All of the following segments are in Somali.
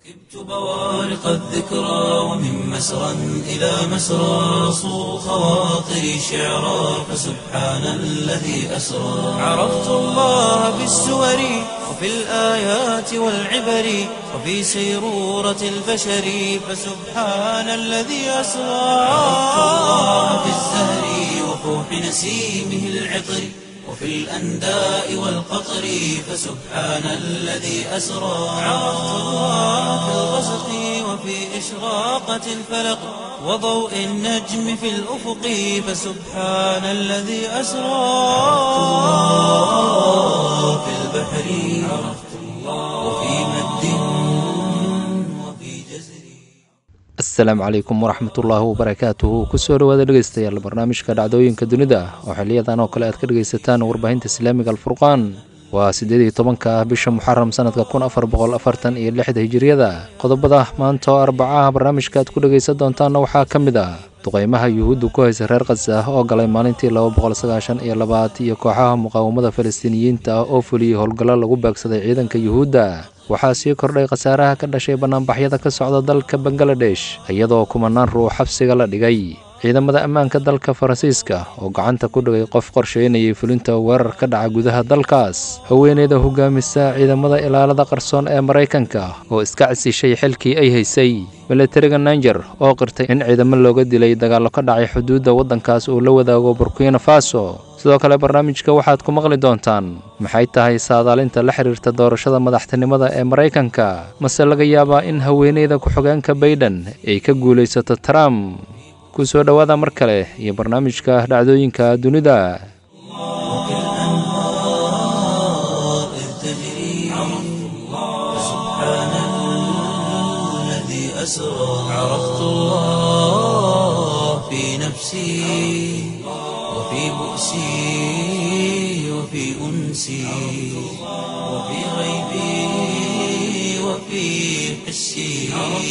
ركبت بوارق الذكرى ومن مسرى إلى مسرى صو خواطري شعرا فسبحان الذي أسرى عرفت الله بالسور وفي الآيات والعبر وفي سيرورة البشر فسبحان الذي أسرى عرفت الله بالزهر وفوح نسيمه العطر وفي الأنداء والقطر فسبحان الذي أسرى عرفت الله في الغسق وفي إشراقة الفلق وضوء النجم في الأفق فسبحان الذي أسرى في البحر عرفت الله وفي مد وفي جزر asalaamu calaykum waraxmatullaahi wabarakaatuhu kusoo dhawaada dhegeystayaal barnaamijka dhacdooyinka dunida oo xiliyadan oo kale aad ka dhegaysataan warbaahinta islaamiga alfurqaan waa siddeed iyo tobanka ah bisha muxaram sanadka kun afar boqol afartan iyo lixda hijiriyada qodobada maanta oo arbacaha barnaamijka aad ku dhegaysan doontaanna waxaa ka mid ah duqeymaha yuhuudda ku haysa reer khasa oo galay maalintii laba boqol sagaashan iyo labaad iyo kooxaha muqaawamada falastiiniyiinta ah oo fuliyey howlgallo lagu beegsaday ciidanka yuhuudda waxaa sii kordhay khasaaraha ka dhashay bannaanbaxyada ka socda dalka bangaladesh iyadoo kumanaan ruux xabsiga la dhigay ciidamada ammaanka dalka faransiiska oo gacanta ku dhigay qof qorsheynayay fulinta weerar ka dhaca gudaha dalkaas haweeneyda hogaamisa ciidamada ilaalada qarsoon ee maraykanka oo iska casishay xilkii ay haysay milatariga nanger oo qirtay in ciidamo looga dilay dagaallo ka dhacay xuduudda waddankaas uu la wadaago burkina faso sidoo kale barnaamijka waxaad ku maqli doontaan maxay tahay saadaalinta la xiriirta doorashada madaxtinimada ee maraykanka mase laga yaabaa in haweeneyda ku-xogeenka baydhan ay ka guulaysato trump ku soo dhowaada mar kale iyo barnaamijka dhacdooyinka dunida الأنهار إذ تجري فسبحان الذي أسرى عرفت الله في نفسي وفي بؤسي وفي أنسي وفي غيبي وفي حسي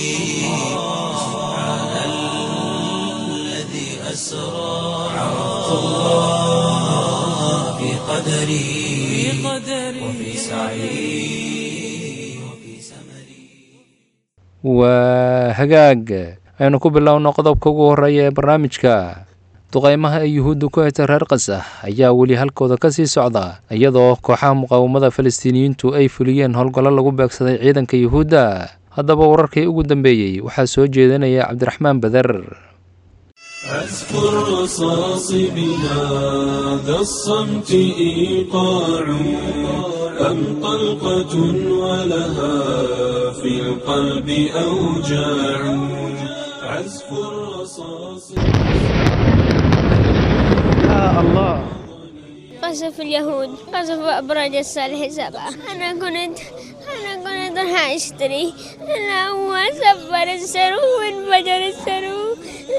سبحان الذي أسرى عرفت الله في قدري وفي سعي وفي سمري waa hagaag aynu ku bilowno qodobka ugu horreeya ee barnaamijka duqeymaha ay yuhuudda ku haysa reer khasa ayaa weli halkooda ka sii socda iyadoo kooxaha muqaawamada falastiiniyiintu ay fuliyeen howlgallo lagu beegsaday ciidanka yuhuudda haddaba wararkii ugu dambeeyey waxaa soo jeedinaya cabdiraxmaan beder عزف الرصاص بهذا الصمت إيقاع أم طلقة ولها في القلب أوجاع عزف الرصاص قصف اليهود قصف أبراج الصالح سبعة أنا كنت أنا كنت راح أشتري أنا هو سفر السرو وانفجر السرو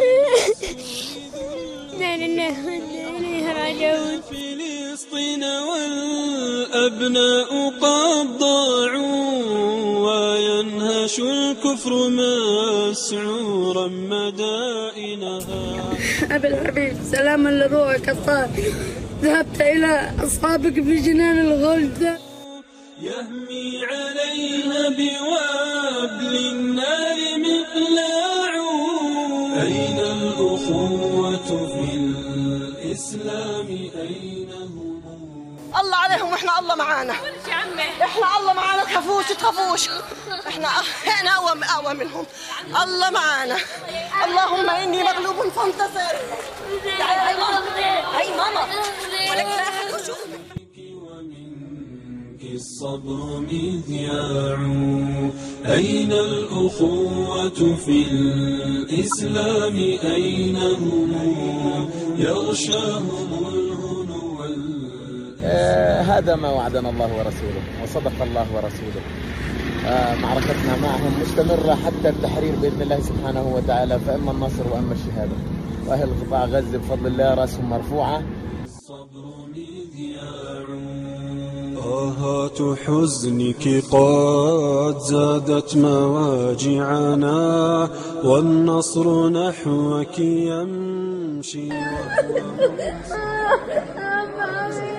لا لله وإنا إليه راجعون فلسطين والأبناء قد ضاعوا وينهش الكفر مسعورا مدائنها أبي الحبيب سلاما لروحك الطاهر ذهبت إلى أصحابك في جنان الغلد يهمي عليها بوابل النار مقلاع أين الأخوة في الإسلام أين هم الله عليهم واحنا الله معانا احنا الله معانا تخافوش تخافوش احنا احنا اقوى اقوى منهم الله معانا اللهم اني مغلوب فانتصر تعالي هاي ماما هاي ماما ولك لا أحد يشوفك. ومنك الصبر مذياع أين الأخوة في الإسلام أين هم يغشاهم الهنو وال- آه، هذا ما وعدنا الله ورسوله وصدق الله ورسوله آه، معركتنا معهم مستمرة حتى التحرير بإذن الله سبحانه وتعالى فإما النصر وإما الشهادة وأهل قطاع غزة بفضل الله رأسهم مرفوعة الصبر مذياع آهات حزنك قد زادت مواجعنا والنصر نحوك يمشي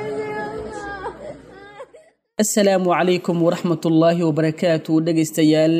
asalaamu calaykum waraxmatullaahi wabarakaatu dhegaystayaal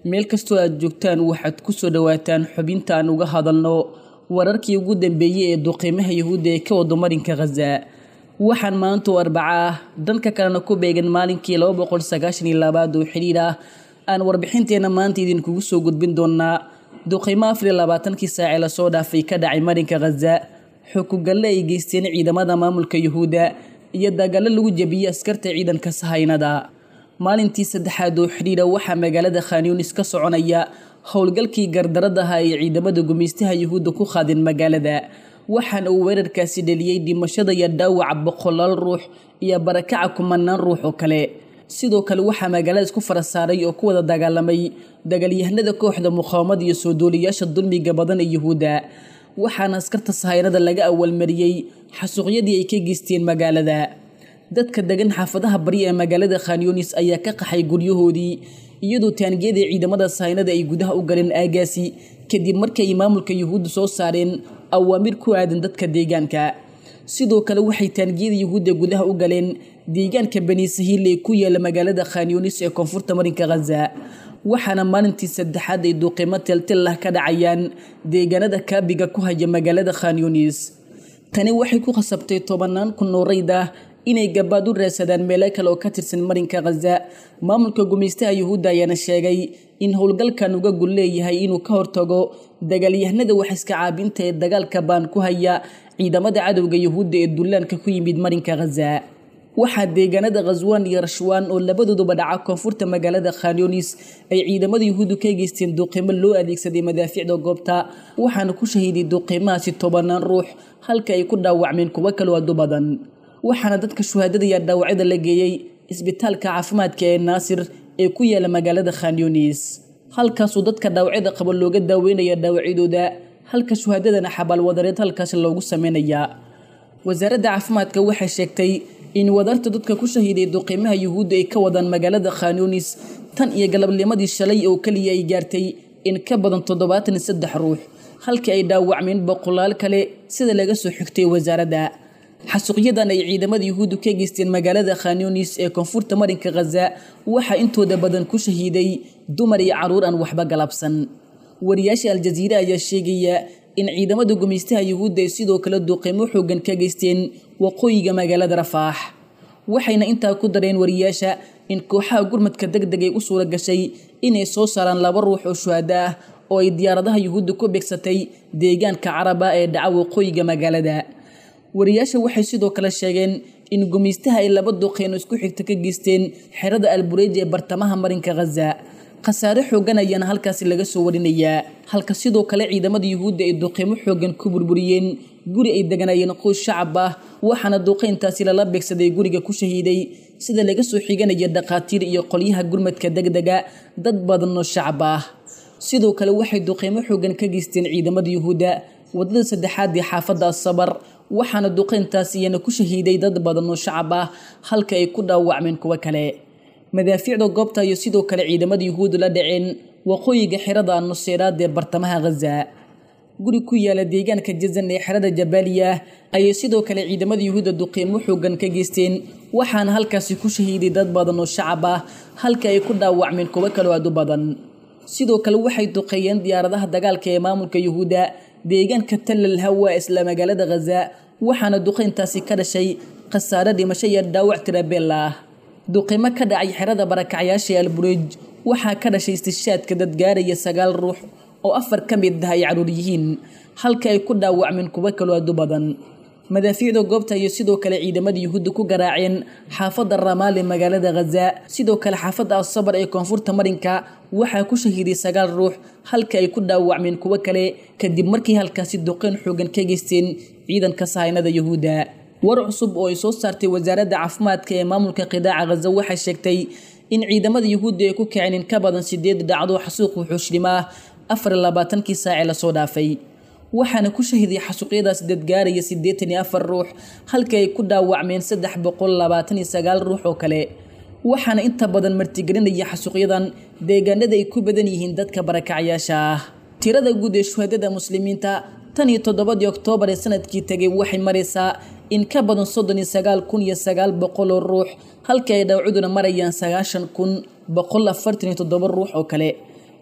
meel kastoo aad joogtaan waxaad ku soo dhowaataan xubinta aan uga hadalno wararkii ugu dambeeyey ee duqiimaha yuhuudda ee ka wado marinka khaza waxaan maanta oo arbaca ah dhanka kalena ku beegan maalinkii laba boqol sagaashan iyo labaad oo xidhiir ah aan warbixinteena maanta idinkugu soo gudbin doonaa duqiimo afar iyo labaatankii saacee lasoo dhaafay ka dhacay marinka khaza xukugalle ay geysteen ciidamada maamulka yuhuudda iyo dagaallo lagu jebiyey askarta ciidanka sahaynada maalintii saddexaad oo xidhiira waxaa magaalada khanyunis ka soconaya howlgalkii gardaradaha ay ciidamada gumaystaha yuhuudda ku qaadeen magaalada waxaana uu weerarkaasi dheliyey dhimashada iyo dhaawaca boqolaal ruux iyo barakaca kumanaan ruux oo kale sidoo kale waxaa magaalada isku fara saaray oo ku wada dagaalamay dagaalyahanada kooxda muqaawamada iyo soo duuliyaasha dulmiga badan ee yuhuudda waxaana askarta sahaynada laga awalmariyey xasuuqyadii ay ka geysteen magaalada dadka degan xaafadaha bari ee magaalada khanyunis ayaa ka qaxay guryahoodii iyadoo taangiyada ciidamada sahaynada ay gudaha u galeen aagaasi kadib markii ay maamulka yuhuudda soo saareen awaamir ku aadan dadka deegaanka sidoo kale waxay taangiyada yuhuudda gudaha u galeen deegaanka bani sahiil ee ku yaala magaalada khanyunis ee koonfurta marinka khaza waxaana maalintii saddexaad ay duuqiimo teltellah ka dhacayaan deegaanada kaabiga ku haya magaalada khanyunis tani waxay ku khasabtay tobanaan kun oo rayd ah inay gabaad u raadsadaan meelo kale oo ka tirsan marinka khaza maamulka gumaystaha yuhuudda ayaana sheegay in howlgalkan uga gul leeyahay inuu ka hortago dagaalyahanada wax iska caabinta ee dagaalka baan ku haya ciidamada cadowga yuhuudda ee dullaanka ku yimid marinka khaza waxaa deegaanada khaswaan iyo rashwaan oo labadooduba dhaca koonfurta magaalada khanyunis ay ciidamada yuhuuddu ka geysteen duuqiimo loo adeegsaday madaafiicda goobta waxaana ku shahiiday duuqiimahaasi tobanaan ruux halka ay ku dhaawacmeen kuwo kaloo adu badan waxaana dadka shuhaadada iyo dhaawacyada la geeyey isbitaalka caafimaadka ee naasir ee ku yaala magaalada khanyunis halkaasuu dadka dhaawacyada qaba looga daaweynaya dhaawacyadooda halka shuhaadadana xabaalwadareed halkaasi loogu sameynayaa wasaaradda caafimaadka waxay sheegtay in wadarta dadka ku shahiiday duqiimaha yuhuudda ay ka wadaan magaalada khanyunis tan iyo galabnimadii shalay oo keliya ay gaartay in ka badan toddobaatan iyo saddex ruux halkii ay dhaawacmeen boqolaal kale sida laga soo xigtay wasaaradda xasuuqyadan ay ciidamada yuhuuddu ka geysteen magaalada khanyunis ee koonfurta marinka khaza waxaa intooda badan ku shahiiday dumar iyo caruur aan waxba galabsan wariyaasha aljaziire ayaa sheegaya in ciidamada gumaystaha yuhuudda ay sidoo kale duuqiimo xoogan ka geysteen waqooyiga magaalada rafaax waxayna intaa ku dareen wariyaasha in kooxaha gurmadka deg deg ay u suura gashay inay soo saaraan laba ruux oo shuhada ah oo ay diyaaradaha yuhuudda ku beegsatay deegaanka caraba ee dhaca waqooyiga magaalada wariyaasha waxay sidoo kale sheegeen in gumaystaha ay laba duqeeno isku xigta ka geysteen xerada albureej ee bartamaha marinka khaza khasaare xoogan ayaana halkaasi laga soo warinayaa halka sidoo kale ciidamada yuhuudda ay duqeymo xoogan ku burburiyeen guri ay deganayeen qoys shacab ah waxaana duqeyntaasi lala beegsaday guriga ku shahiiday sida laga soo xiganaya dhakhaatiir iyo qolyaha gurmadka degdega dad badan oo shacab ah sidoo kale waxay duqeymo xoogan ka geysteen ciidamada yuhuudda wadada saddexaad ee xaafadda asabar waxaana duqeyntaas iyana ku shahiiday dad badan oo shacab ah halka ay ku dhaawacmeen kuwo kale madaafiicda goobta iyo sidoo kale ciidamada yuhuudda la dhaceen waqooyiga xerada anuseyraad ee bartamaha khaza guri ku yaala deegaanka jazan ee xerada jabaaliya ayay sidoo kale ciidamada yuhuudda duqiimo xoogan ka geysteen waxaana halkaasi ku shahiiday dad badan oo shacab ah halka ay ku dhaawacmeen kuwo kaloo aad u badan sidoo kale waxay duqeeyeen diyaaradaha dagaalka ee maamulka yuhuudda deegaanka tallal hawa isla magaalada khaza waxaana duqeyntaasi ka dhashay khasaare dhimasho iyo dhaawac tirabeel ah duqimo ka dhacay xerada barakacyaasha albureej waxaa ka dhashay istishaadka dad gaaraya sagaal ruux oo afar ka mid ah ay caruur yihiin halka ay ku dhaawacmeen kuwo kaloo aad u badan madaafiicda goobta iyo sidoo kale ciidamada yuhuudda ku garaaceen xaafadda ramaal ee magaalada khaza sidoo kale xaafadda asabar ee koonfurta marinka waxaa ku shahiiday sagaal ruux halka ay ku dhaawacmeen kuwo kale kadib markii halkaasi duqeyn xoogan ka geysteen ciidanka sahaynada yuhuudda war cusub oo ay soo saartay wasaaradda caafimaadka ee maamulka qidaaca khaza waxay sheegtay in ciidamada yuhuudda ay ku kaceen in ka badan sideed dhacdo xasuuq wuxuushnimo ah afar iyo labaatankii saacee lasoo dhaafay waxaana ku shahiday xasuuqyadaas dadgaaraya siddeetan iyo afar ruux halka ay ku dhaawacmeen saddex boqol labaatan iyo sagaal ruux oo kale waxaana inta badan martigelinaya xasuuqyadan deegaanada ay ku badan yihiin dadka barakacyaasha ah tirada guud ee shuhadada muslimiinta tan iyo toddobadii oktoobar ee sanadkii tegay waxay maraysaa in ka badan soddon iyo sagaal kun iyo sagaal boqol oo ruux halka ay dhawcuduna marayaan sagaashan kun boqol afartan iyo toddoba ruux oo kale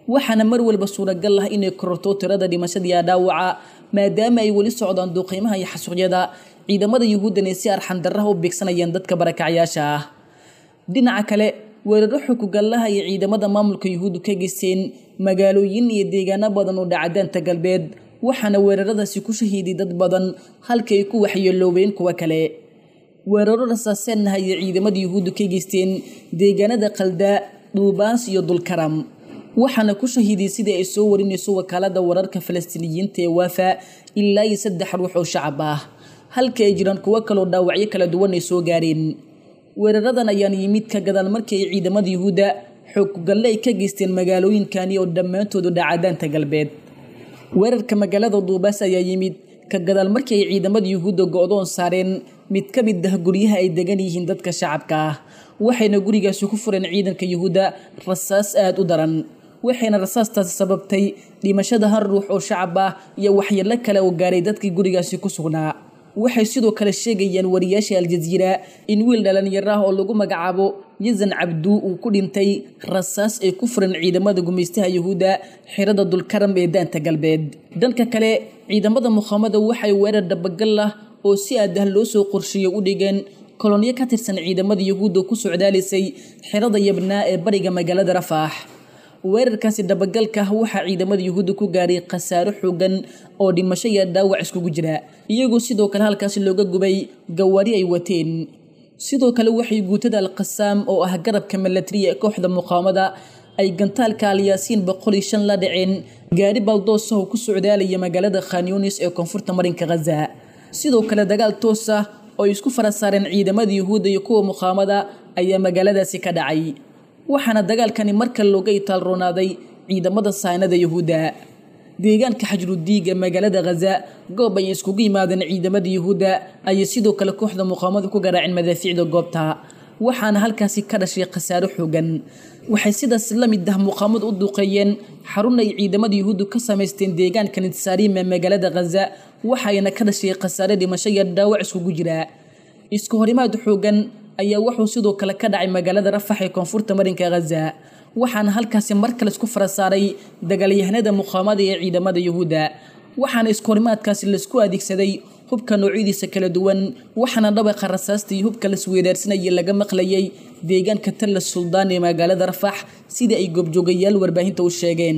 waxaana mar walba suuragal ah inay kororto tirada dhimashadiiya dhaawaca maadaama ay weli socdaan duuqiimaha iyo xasuuqyada ciidamada yuhuuddan ay si arxandarraha u beegsanayaan dadka barakacyaasha ah dhinaca kale weeraro xukugallaha iyo ciidamada maamulka yuhuuddu ka geysteen magaalooyin iyo deegaano badan oo dhacadaanta galbeed waxaana weeraradaasi ku shahiiday dad badan halka ay ku waxyeeloobeen kuwa kale weeraro rasaaseennaha iyo ciidamada yuhuuddu ka geysteen deegaanada qaldaa dhuubaans iyo dulkaram waxaana ku shahiiday sidii ay soo warinayso wakaalada wararka falastiiniyiinta ee waafa ilaa iyo saddex ruux oo shacab ah halka ay jiraan kuwo kaloo dhaawacyo kala duwan ay soo gaareen weeraradan ayaan yimid ka gadaal markii ay ciidamada yuhuudda xooggalle ay ka geysteen magaalooyinkani oo dhammaantoodu dhacadaanta galbeed weerarka magaalada duubaas ayaa yimid ka gadaal markii ay ciidamada yuhuudda go-doon saareen mid ka mid ah guryaha ay degan yihiin dadka shacabka ah waxayna gurigaasi ku fureen ciidanka yuhuudda rasaas aada u daran waxayna rasaastaasi sababtay dhimashada hal ruux oo shacab ah iyo waxyeelo kale oo gaaray dadkii gurigaasi ku sugnaa waxay sidoo kale sheegayaan wariyaasha aljaziira in wiil dhalinyaro ah oo lagu magacaabo yazan cabduu uu ku dhintay rasaas ay ku furan ciidamada gumaystaha yuhuudda xirada dulkaram ee daanta galbeed dhanka kale ciidamada muqaamada waxay weerar dhabagal ah oo si aadah loo soo qorsheeyo u dhigeen kolonyo ka tirsan ciidamada yuhuudda ku socdaalisay xirada yabnaa ee bariga magaalada rafaax weerarkaasi dhabagalka ah waxaa ciidamada yuhuudda ku gaaray khasaaro xoogan oo dhimasho iyo dhaawac iskugu jira iyagoo sidoo kale halkaasi looga gubay gawaari ay wateen sidoo kale waxay guutada alqasaam oo ah garabka milatariya ee kooxda muqaawamada ay gantaalka alyaasiin boqol iyo shan la dhaceen gaari baldoos ah oo ku socdaalaya magaalada khanyunis ee koonfurta marinka khaza sidoo kale dagaal toos ah oo ay isku fara saareen ciidamada yuhuudda iyo kuwa muqaawamada ayaa magaaladaasi ka dhacay waxaana dagaalkani markale looga itaalroonaaday ciidamada saynada yuhuudda deegaanka xajrudiig ee magaalada khaza goob ay iskugu yimaadeen ciidamada yuhuudda ayay sidoo kale kooxda muqaamadu ku garaaceen madaafiicda goobta waxaana halkaasi ka dhashay khasaaro xoogan waxay sidaas la mid ah muqaamadu u duqeeyeen xarun ay ciidamada yuhuuddu ka samaysteen deegaanka nitsariim ee magaalada khaza waxayna ka dhashay khasaare dhimasho iyo dhaawac iskugu jira isku horimaad xoogan ayaa wuxuu sidoo kale ka dhacay magaalada rafax ee koonfurta marinka khaza waxaana halkaasi mar kale isku fara saaray dagaalyahanada muqaamada ee ciidamada yuhuudda waxaana iskahorimaadkaasi laisku adeegsaday hubka noocyadiisa kala duwan waxaana dhabaqa rasaasta iyo hubka lasweedaarsanayay laga maqlayay deegaanka talla suldaan ee magaalada rafax sidii ay goobjoogayaal warbaahinta u sheegeen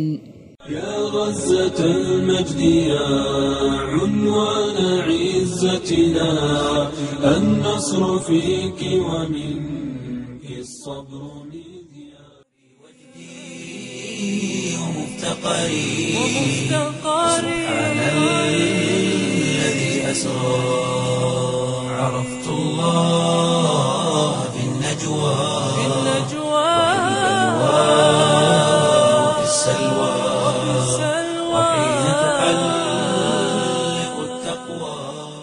يا غزة المجد يا عنوان عزتنا النصر فيك ومنك الصبر مذياع ومفتقري سبحان الذي أسرى عرفت الله بالنجوى وفي السلوى وحين تحلق التقوى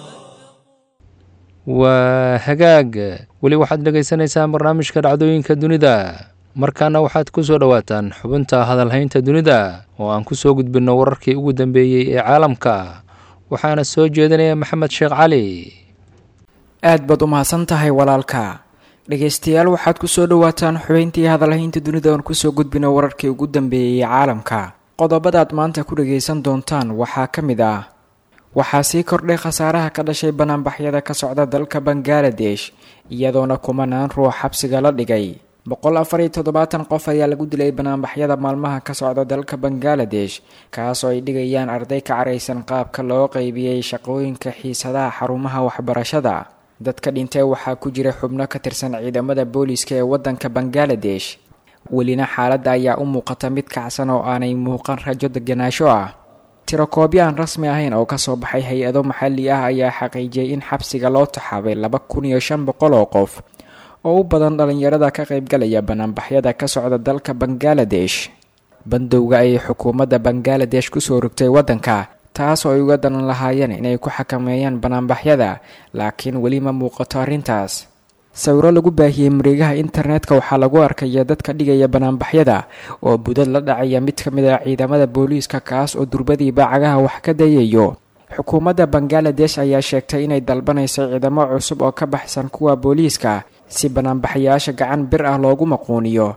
waa hagaag weli waxaad dhegaysaneysaan barnaamijka dhacdooyinka dunida markaana waxaad ku soo dhowaataan xubinta hadalhaynta dunida oo aan ku soo gudbinno wararkii ugu dambeeyey ee caalamka waxaana soo jeedinaya maxamed sheekh cali aad baad u mahadsan tahay walaalka dhegaystayaal waxaad ku soo dhowaataan xubeyntii hadalhaynta dunida oon kusoo gudbino wararkii ugu dambeeyey caalamka qodobadaad maanta ku dhagaysan doontaan waxaa ka mid ah waxaa sii kordhay khasaaraha ka dhashay banaanbaxyada ka socda dalka bangaladesh iyadoona kumanaan ruux xabsiga la dhigay boqol afar iyo toddobaatan qof ayaa lagu dilay banaanbaxyada maalmaha ka socda dalka bangaladesh kaasoo ay dhigayaan arday ka caraysan qaabka loo qeybiyey shaqooyinka xiisadaha xarumaha waxbarashada dadka dhintay waxaa ku jira xubno ka tirsan ciidamada booliiska ee wadanka bangaladesh welina xaaladda ayaa u muuqata mid kacsan oo aanay muuqan rajo deganaasho ah tirakoobyo aan rasmi ahayn oo kasoo baxay hay-ado maxalli ah ayaa xaqiijiyay in xabsiga loo taxaabay laba kun iyo shan boqol oo qof oo u badan dhalinyarada ka qaybgalaya banaanbaxyada ka socda dalka bangaladesh bandowga ayay xukuumadda bangaladesh kusoo rogtay waddanka taas oo ay uga dalan lahaayeen inay ku xakameeyaan banaanbaxyada laakiin weli ma muuqato arrintaas sawiro lagu baahiyey mareegaha internetka waxaa lagu arkaya dadka dhigaya banaanbaxyada oo budad la dhacaya mid ka mid ah ciidamada booliiska kaas oo durbadiiba cagaha wax ka dayayo xukuumadda bangaladesh ayaa sheegtay inay dalbanayso ciidamo cusub oo ka baxsan kuwa booliiska si banaanbaxayaasha gacan bir ah loogu maquuniyo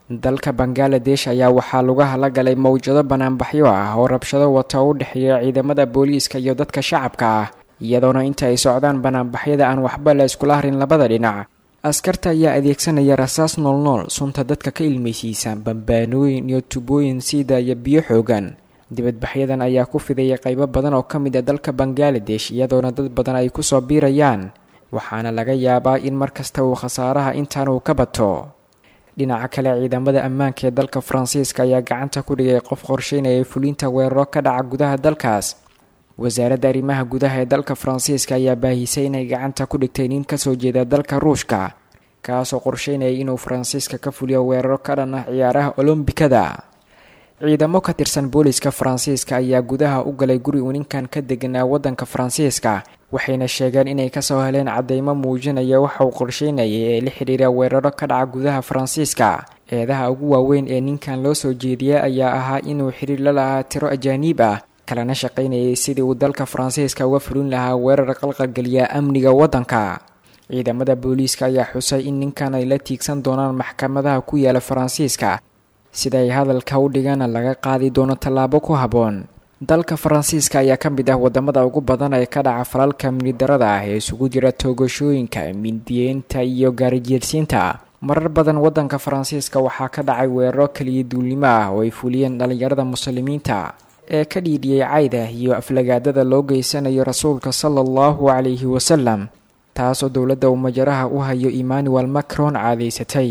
dalka bangaladesh ayaa waxaa lugaha la galay mowjado banaanbaxyo ah oo rabshado wata u dhexeeya ciidamada booliiska iyo dadka shacabka ah iyadoona inta ay socdaan banaanbaxyada aan waxba la iskula harin labada dhinac askarta ayaa adeegsanaya rasaas noolnool sunta dadka ka ilmeysiisa bambaanooyin iyo tubooyin siida iyo biyo xoogan dibadbaxyadan ayaa ku fidaya qaybo badan oo ka mid a dalka bangaladesh iyadoona dad badan ay kusoo biirayaan waxaana laga yaabaa in mar kasta uu khasaaraha intaan uu ka bato dhinaca kale ciidamada ammaanka ee dalka faransiiska ayaa gacanta ku dhigay qof qorsheynaya fulinta weeraro ka dhaca gudaha dalkaas wasaaradda arrimaha gudaha ee dalka faransiiska ayaa baahisay inay gacanta ku dhigtay nin kasoo jeeda dalka ruushka kaasoo qorsheynayay inuu faransiiska ka fuliyo weeraro ka dhan ah ciyaaraha olombikada ciidamo ka tirsan booliska faransiiska ayaa gudaha u galay guri uu ninkan ka deganaa waddanka faransiiska waxayna sheegeen inay kasoo heleen cadeymo muujinaya waxa uu qorsheynayay ee la xidhiira weeraro ka dhaca gudaha faransiiska eedaha ugu waaweyn ee ninkan loo soo jeediyay ayaa ahaa inuu xiriir la lahaa tiro ajaaniib ah kalena shaqaynayay sidii uu dalka faransiiska uga fulin lahaa weerar qalqalgeliya amniga waddanka ciidamada booliiska ayaa xusay in ninkan ay la tiigsan doonaan maxkamadaha ku yaala faransiiska sida ay hadalka u dhigana laga qaadi doono tallaabo ku habboon dalka faransiiska ayaa ka mid ah wadamada ugu badan ee ka dhaca falalka minidarada ah ee isugu jira toogashooyinka mindiyeynta iyo gaarijeersiinta marar badan wadanka faransiiska waxaa ka dhacay weeraro keliya duulnimo ah oo ay fuliyeen dhalinyarada muslimiinta ee ka dhiidhiyey cayda iyo aflagaadada loo geysanayo rasuulka sala allahu calayhi wasalam taasoo dowladda uu majaraha u hayo emmanuel macron caadaysatay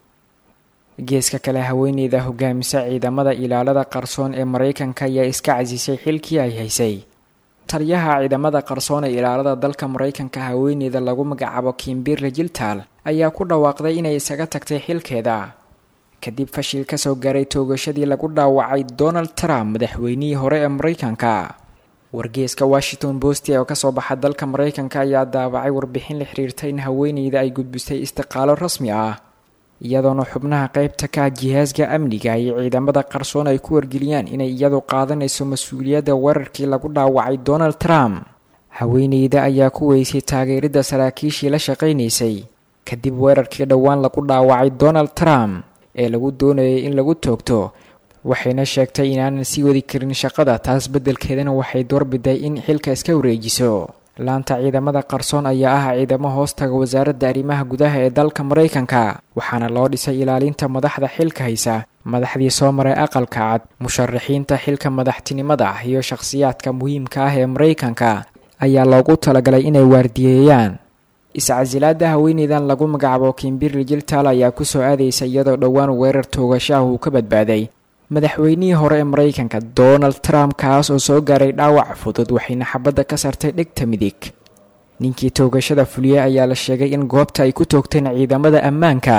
geeska kale haweeneyda hogaamisa ciidamada ilaalada qarsoon ee maraykanka ayaa iska casisay xilkii ay haysay taliyaha ciidamada qarsoon ee ilaalada dalka maraykanka haweeneyda lagu magacaabo kimbirle jiltal ayaa ku dhawaaqday inay isaga tagtay xilkeeda kadib fashil kasoo gaaray toogashadii lagu dhaawacay donald trump madaxweynihii hore ee maraykanka wargeeska washington post oo kasoo baxa dalka maraykanka ayaa daabacay warbixin la xiriirta in haweeneyda ay gudbisay istiqaalo rasmi ah iyadoona xubnaha qeybta ka jihaasga amniga iyo ciidamada qarsoon ay ku wargeliyaan inay iyadu qaadanayso mas-uuliyadda weerarkii lagu dhaawacay donald trump haweeneyda ayaa ku weysay taageeridda saraakiishii la shaqaynaysay kadib weerarkii dhowaan lagu dhaawacay donald trump ee lagu doonayay in lagu toogto waxayna sheegtay inaanan sii wadi karin shaqada taas beddelkeedana waxay doorbiday in xilka iska wareejiso laanta ciidamada qarsoon ayaa ah ciidamo hoostaga wasaaradda arrimaha gudaha ee dalka maraykanka waxaana loo dhisay ilaalinta madaxda xilka haysa madaxdii soo maray aqalka cad musharaxiinta xilka madaxtinimada iyo shakhsiyaadka muhiimka ah ee maraykanka ayaa loogu talagalay inay waardiyeeyaan iscasilaada haweeneydan lagu magacaabo kimbirli jiltal ayaa kusoo aadaysa iyadoo dhowaan weerar toogashaah uu ka badbaaday madaxweynihii hore ee maraykanka donald trump kaas oo soo gaaray dhaawac fudud waxayna xabadda ka sartay dhegta midig ninkii toogashada fuliyey ayaa la sheegay in goobta ay ku toogteen ciidamada ammaanka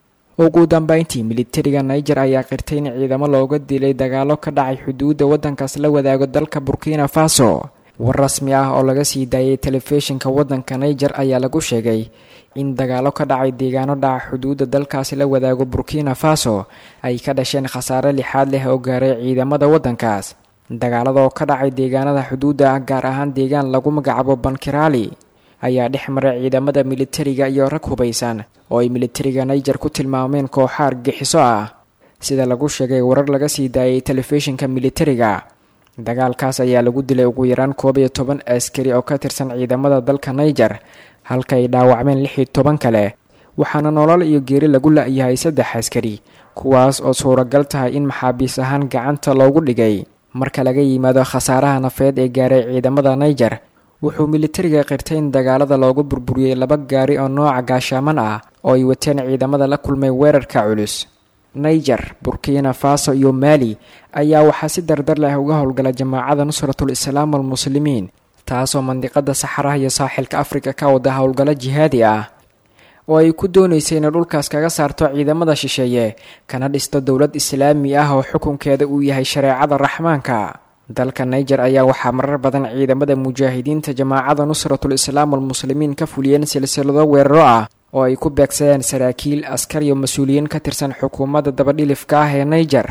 ugu dambeyntii militariga niger ayaa qirtay in ciidamo looga dilay dagaalo ka dhacay xuduudda waddankaas la wadaago dalka burkina faso war rasmi ah oo laga sii daayay telefishinka waddanka niger ayaa lagu sheegay in dagaalo ka dhacay deegaano dhaca xuduudda dalkaasi la wadaago burkina faso ay ka dhasheen khasaare lixaad leh oo gaaray ciidamada waddankaas dagaalada oo ka dhacay deegaanada xuduudda ah gaar ahaan deegaan lagu magacaabo bankiraali ayaa dhex maray ciidamada militariga iyo rag hubaysan oo ay militariga niger ku tilmaameen kooxa argixiso ah sida lagu sheegay warar laga sii daayay telefishinka militariga dagaalkaas ayaa lagu dilay ugu yaraan koob iyo toban askari oo ka tirsan ciidamada dalka niger halka ay dhaawacmeen lix iyo toban kale waxaana nolol iyo geeri lagu la-yahay saddex askari kuwaas oo suuragal tahay in maxaabiis ahaan gacanta loogu dhigay marka laga yimaado khasaaraha nafeed ee gaaray ciidamada niger wuxuu militariga qirtay in dagaalada loogu burburiyey laba gaari oo nooca gaashaaman ah oo ay wateen ciidamada la kulmay weerarka culus niger burkina faso iyo maali ayaa waxaa si dardar leh uga howlgala jamaacada nusratul islaam almuslimiin taasoo mandiqada saxaraha iyo saaxilka afrika ka wada howlgalo jihaadi ah oo ay ku doonaysay inay dhulkaas kaga saarto ciidamada shisheeye kana dhisto dowlad islaami ah oo xukunkeeda uu yahay shareecada raxmaanka dalka niger ayaa waxaa marar badan ciidamada mujaahidiinta jamaacada nusratul islaam almuslimiin ka fuliyeen silsilado weeraro ah oo ay ku beegsadeen saraakiil askar iyo mas-uuliyiin ka tirsan xukuumadda dabadhilifka ah ee niger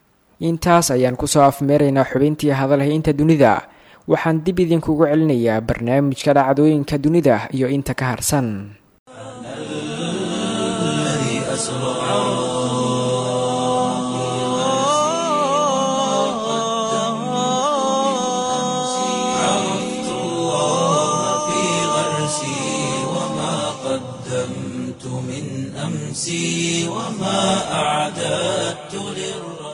intaas ayaan kusoo afmeeraynaa xubintii hadalhaynta dunida waxaan dib idinkugu celinayaa barnaamijka dhacdooyinka dunida iyo inta ka harsan الذي أسرى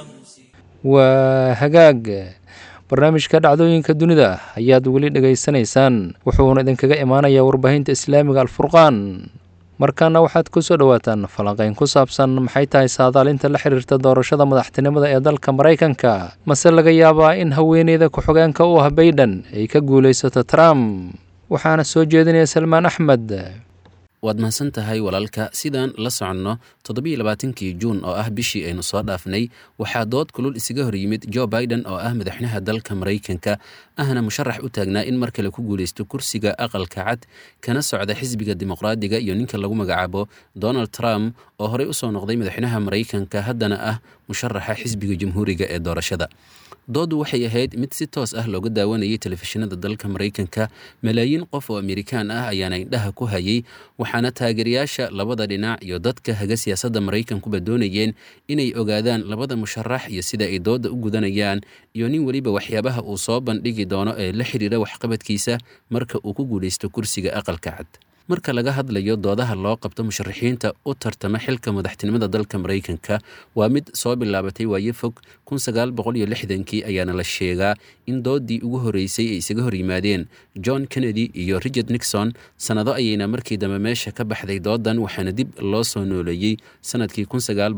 waa hagaag barnaamijka dhacdooyinka dunida ayaad weli dhegaysanaysaan wuxuuna idinkaga imaanayaa warbaahinta islaamiga alfurqaan markaana waxaad ku soo dhowaataan falanqayn ku saabsan maxay tahay saadaalinta la xiriirta doorashada madaxtinimada ee dalka maraykanka mase laga yaabaa in haweeneyda ku-xogeenka u ah baydhan ay ka guulaysato trump waxaana soo jeedinaya salmaan axmed waad mahadsan tahay walaalka sidaan la soconno toddobiiyo labaatankii juun oo ah bishii aynu soo dhaafnay waxaa dood kulul isaga hor yimid jo biden oo ah madaxweynaha dalka maraykanka ahna musharax u taagnaa in mar kale ku guulaysto kursiga aqalka cad kana socda xisbiga dimuqraadiga iyo ninka lagu magacaabo donald trump oo horey usoo noqday madaxweynaha maraykanka haddana ah musharaxa xisbiga jamhuuriga ee doorashada doodu waxay ahayd mid si toos ah looga daawanayay telefishinada dalka maraykanka malaayiin qof oo amerikaan ah ayaana indhaha ku hayay waxaana taageerayaasha labada dhinac iyo dadka haga siyaasadda maraykankuba doonayeen inay ogaadaan labada musharax iyo sida ay dooda u gudanayaan iyo nin weliba waxyaabaha uu soo bandhigi doono ee la xiriira waxqabadkiisa marka uu ku guulaysto kursiga aqalka cad marka laga hadlayo doodaha loo qabto musharaxiinta u tartama xilka madaxtinimada dalka maraykanka waa mid soo bilaabatay waaye fog kii ayaana la sheegaa in doodii ugu horeysay ay isaga hor yimaadeen john kennedy iyo richard nixon sannado ayayna markii dambe meesha ka baxday doodan waxaana dib loo soo nooleeyey sannadkii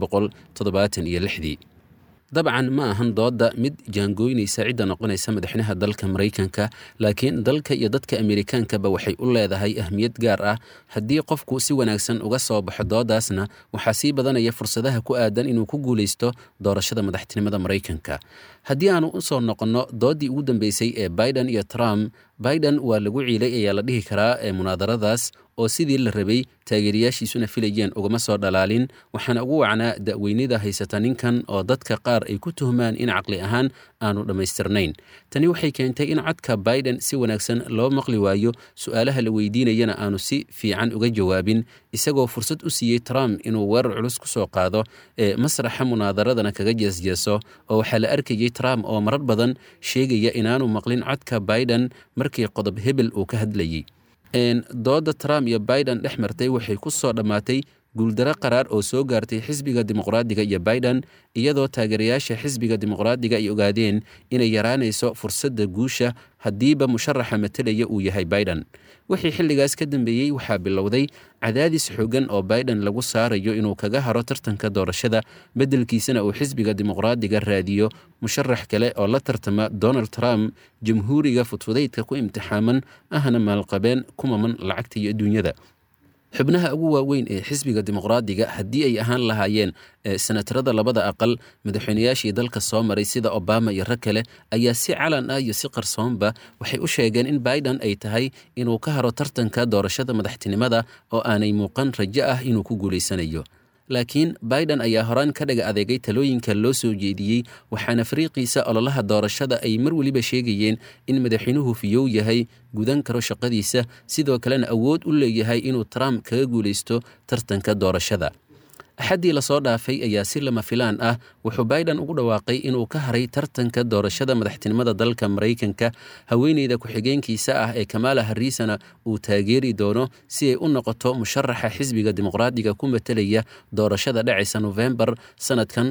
dii dabcan ma ahan dooda mid jaangooynaysa cidda noqonaysa madaxweynaha dalka maraykanka laakiin dalka iyo dadka amerikaankaba waxay u leedahay ahmiyad gaar ah haddii qofku si wanaagsan uga soo baxo doodaasna waxaa sii badanaya fursadaha ku aadan inuu ku guulaysto doorashada madaxtinimada maraykanka haddii aanu usoo noqonno doodii ugu dambeysay ee biden iyo trump biden waa lagu ciilay ayaa la dhihi karaa ee munaadaradaas oo sidii la rabay taageerayaashiisuna filayeen ugama soo dhalaalin waxaana ugu wacnaa da'weynida haysata ninkan oo dadka qaar ay ku tuhmaan in caqli ahaan aanu dhammaystirnayn tani waxay keentay in codka biden si wanaagsan loo maqli waayo su-aalaha la weydiinayana aanu si fiican uga jawaabin isagoo fursad u siiyey trump inuu weerar culus ku soo qaado ee masraxa munaadaradana kaga jeesjeeso oo waxaa la arkayey trump oo marar badan sheegaya inaanu maqlin codka biden markii qodob hebel uu ka hadlayey dooda trump iyo biden dhex martay waxay ku soo dhammaatay guuldaro qaraar oo soo gaartay xisbiga dimuqraadiga iyo biden iyadoo taageerayaasha xisbiga dimuqraadiga ay ogaadeen inay yaraanayso fursadda guusha haddiiba musharaxa matelaya uu yahay biden wixii xilligaas ka dambeeyey waxaa bilowday cadaadis xoogan oo biden lagu saarayo inuu kaga haro tartanka doorashada beddelkiisana uu xisbiga dimuqraadiga raadiyo musharax kale oo la tartama donald trump jamhuuriga fudfudaydka ku imtixaaman ahna maalqabeen kumaman lacagta iyo adduunyada xubnaha ugu waaweyn ee xisbiga dimuqraadiga haddii ay ahaan lahaayeen senatarada labada aqal madaxweynayaashii dalka soo maray sida obama iyo rag kale ayaa si calan ah iyo si qarsoonba waxay u sheegeen in biden ay tahay inuu ka haro tartanka doorashada madaxtinimada oo aanay muuqan rajo ah inuu ku guulaysanayo laakiin biden ayaa horaan ka dhaga adeegay talooyinka loo soo jeediyey waxaana fariiqiisa ololaha doorashada ay mar weliba sheegayeen in madaxweynuhu fiyow yahay gudan karo shaqadiisa sidoo kalena awood u leeyahay inuu trump kaga guulaysto tartanka doorashada axaddii lasoo dhaafay ayaa si lama filaan ah wuxuu biden ugu dhawaaqay inuu ka haray tartanka doorashada madaxtinimada dalka maraykanka haweeneyda ku-xigeenkiisa ah ee kamaala harrisana uu taageeri doono si ay u noqoto musharaxa xisbiga dimuqraadiga ku matelaya doorashada dhacaysa nofembar sannadkan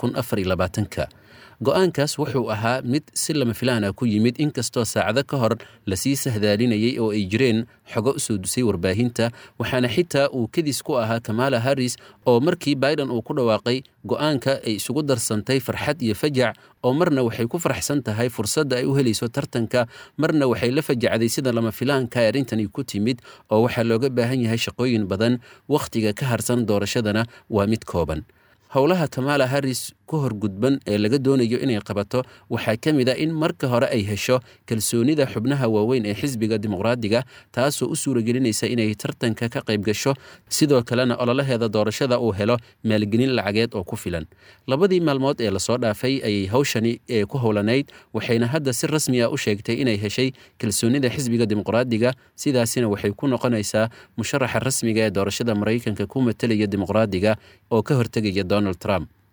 ka go-aankaas wuxuu ahaa mid si lama filaan ah ku yimid inkastoo saacado ka hor lasii sahdaalinayay oo ay jireen xogo usoo dusay warbaahinta waxaana xitaa uu kadis ku ahaa kamaala harris oo markii biden uu ku dhawaaqay go-aanka ay isugu darsantay farxad iyo fajac oo marna waxay ku faraxsan tahay fursadda ay u helayso tartanka marna waxay la fajacday sida lama filaanka arrintani ku timid oo waxaa looga baahan yahay shaqooyin badan wakhtiga ka harsan doorashadana waa mid kooban howlaha kamaala harris ku horgudban ee laga doonayo inay qabato waxaa ka mid a in marka hore ay hesho kalsoonida xubnaha waaweyn ee xisbiga dimuqraadiga taasoo u suuragelinaysa inay tartanka ka qayb gasho sidoo kalena ololaheeda doorashada uu helo maalgelin lacageed oo ku filan labadii maalmood ee lasoo dhaafay ayay hawshani ee ku howlanayd waxayna hadda si rasmi ah u sheegtay inay heshay kalsoonida xisbiga dimuqraadiga sidaasina waxay ku noqonaysaa musharaxa rasmiga ee doorashada maraykanka ku matelaya dimuqraadiga oo ka hortegaya donald trump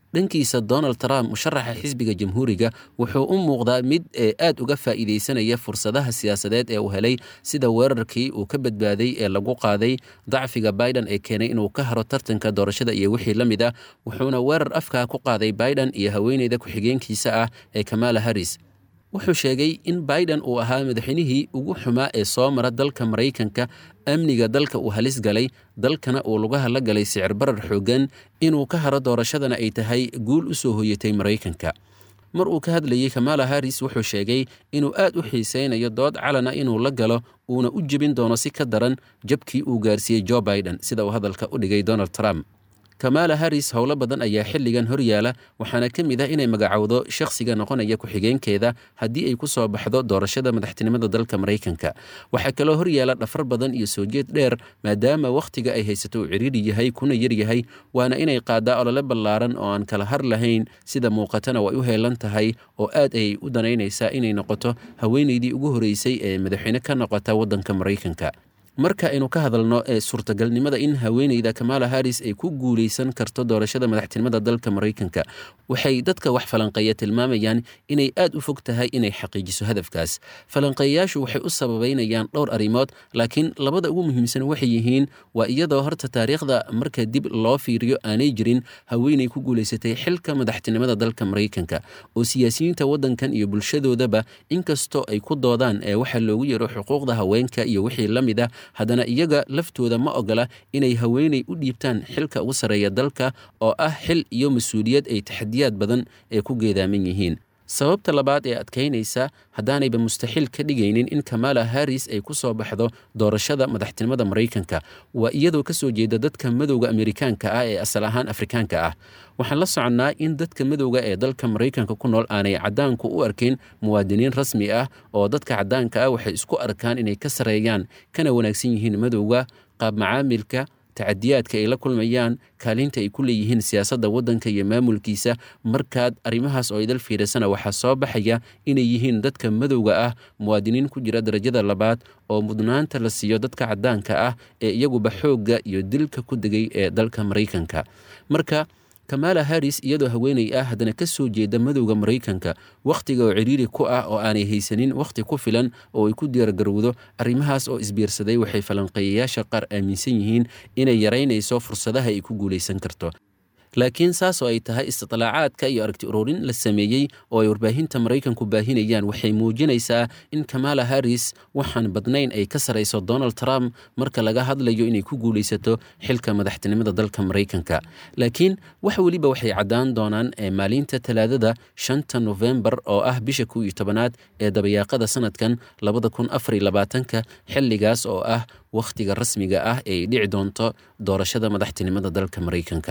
dhankiisa donald trump musharaxa xisbiga jamhuuriga wuxuu u muuqdaa mid ee aad uga faa'iidaysanaya fursadaha siyaasadeed ee uu helay sida weerarkii uu ka badbaaday ee lagu qaaday dacfiga biden ee keenay inuu ka haro tartanka doorashada iyo wixii la mid ah wuxuuna weerar afkaa ku qaaday biden iyo haweeneyda ku-xigeenkiisa ah ee kamala harris wuxuu sheegay in biden uu ahaa madaxweynihii ugu xumaa ee soo mara dalka maraykanka amniga dalka uu halis galay dalkana uu lugaha la galay sicir barar xooggan inuu ka haro doorashadana ay tahay guul u soo hoyatay maraykanka mar uu ka hadlayey kamala harris wuxuu sheegay inuu aad u xiisaynayo dood calana inuu la galo uuna u jebin doono si ka daran jabkii uu gaarsiiyey jo biden sida uu hadalka u dhigay donald trump kamala harris howlo badan ayaa xilligan horyaala waxaana ka mid ah inay magacowdo shakhsiga noqonaya ku-xigeenkeeda haddii ay ku soo baxdo doorashada madaxtinimada dalka maraykanka waxaa kaloo horyaala dhafar badan iyo soo jeed dheer maadaama wakhtiga ay haysato uu ciriiri yahay kuna yaryahay waana inay qaadaa olole ballaaran oo aan kala har lahayn sida muuqatana way u heelan tahay oo aad ayay u danaynaysaa inay noqoto haweeneydii ugu horeysay ee madaxweyne ka noqota waddanka maraykanka marka aynu ka hadalno ee suurtagalnimada in haweeneyda kamala harris ay ku guuleysan karto doorashada madaxtinimada dalka maraykanka waxay dadka wax falanqeeya tilmaamayaan inay aad u fog tahay inay xaqiijiso hadafkaas falanqeeyayaashu waxay u sababeynayaan dhowr arrimood laakiin labada ugu muhiimsan waxay yihiin waa iyadoo horta taariikhda marka dib loo fiiriyo aanay jirin haweeney ku guuleysatay xilka madaxtinimada dalka maraykanka oo siyaasiyiinta waddankan iyo bulshadoodaba inkastoo ay ku doodaan ee waxa loogu yeero xuquuqda haweenka iyo wixii la mid ah haddana iyaga laftooda ma ogola inay haweeney u dhiibtaan xilka ugu sarreeya dalka oo ah xil iyo mas-uuliyad ay taxadiyaad badan ee ku geedaaman yihiin sababta labaad ee adkaynaysa haddaanayba mustaxiil ka dhigaynin in kamala harris ay ku soo baxdo doorashada madaxtinimada maraykanka waa iyadoo ka soo jeeda dadka madowga amerikaanka ah ee asal ahaan afrikaanka ah waxaan la soconnaa in dadka madowga ee dalka maraykanka ku nool aanay caddaanku u arkayn muwaadiniin rasmi ah oo dadka caddaanka ah waxay isku arkaan inay ka sarreeyaan kana wanaagsan yihiin madowga qaab macaamilka tacadiyaadka ay la kulmayaan kaalinta ay ku leeyihiin siyaasadda waddanka iyo maamulkiisa markaad arrimahaas oo idal fiirisana waxaa soo baxaya inay yihiin dadka madowga ah muwaadiniin ku jira darajada labaad oo mudnaanta la siiyo dadka caddaanka ah ee iyaguba xoogga iyo dilka ku degay ee dalka maraykanka marka kamala harris iyadoo haweeney ah haddana ka soo jeeda madowda maraykanka wakhtiga oo ciriiri ku ah oo aanay haysanin wakhti ku filan oo ay ku diyaargarowdo arrimahaas oo isbiirsaday waxay falanqeeyayaasha qaar aaminsan yihiin inay yaraynayso fursadaha ay ku guulaysan karto laakiin saas oo ay tahay istidlaacaadka iyo aragti ururin la sameeyey oo ay warbaahinta maraykanku baahinayaan waxay muujinaysaa in kamala harris waxaan badnayn ay ka sarayso donald trump marka laga hadlayo inay ku guulaysato xilka madaxtinimada dalka maraykanka laakiin wax weliba waxay caddaan doonaan ee maalinta talaadada shanta nofembar oo ah bisha kow iyo tobanaad ee dabayaaqada sanadkan labada kun afar iyo labaatanka xilligaas oo ah wakhtiga rasmiga ah ee ay dhici doonto doorashada madaxtinimada dalka maraykanka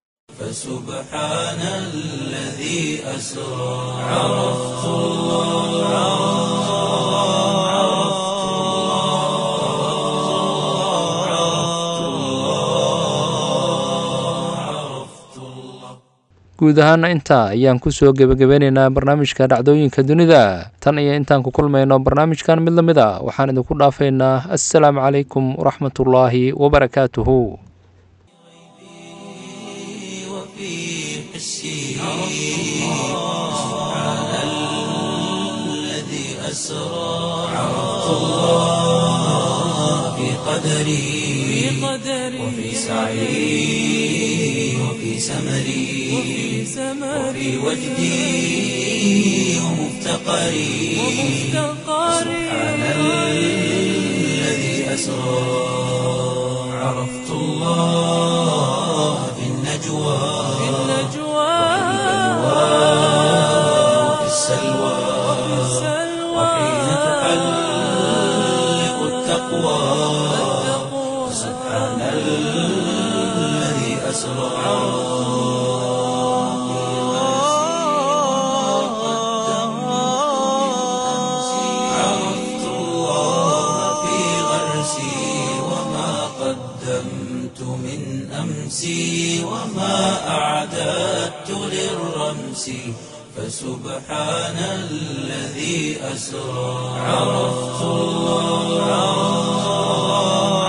فسبحان الذي أسرى عرفت الله guud ahaana intaa ayaan kusoo gebagabeynaynaa barnaamijka dhacdooyinka dunida tan iyo intaan ku kulmayno barnaamijkan mid la mid a waxaan idinku dhaafaynaa assalaamu calaykum waraxmatullaahi wabarakaatuhu أسرى عرفت الله في قدري وفي سعي وفي سمري وفي وجدي ومفتقري سبحان الذي أسرى عرفت الله في النجوى وفي السلوى وحين تحلق التقوى سبحان الذي أسرى عرفت الله في غرسي وما قدمت من أمسي وما أعددت للرمس فسبحان الذي أسرى عرفت الله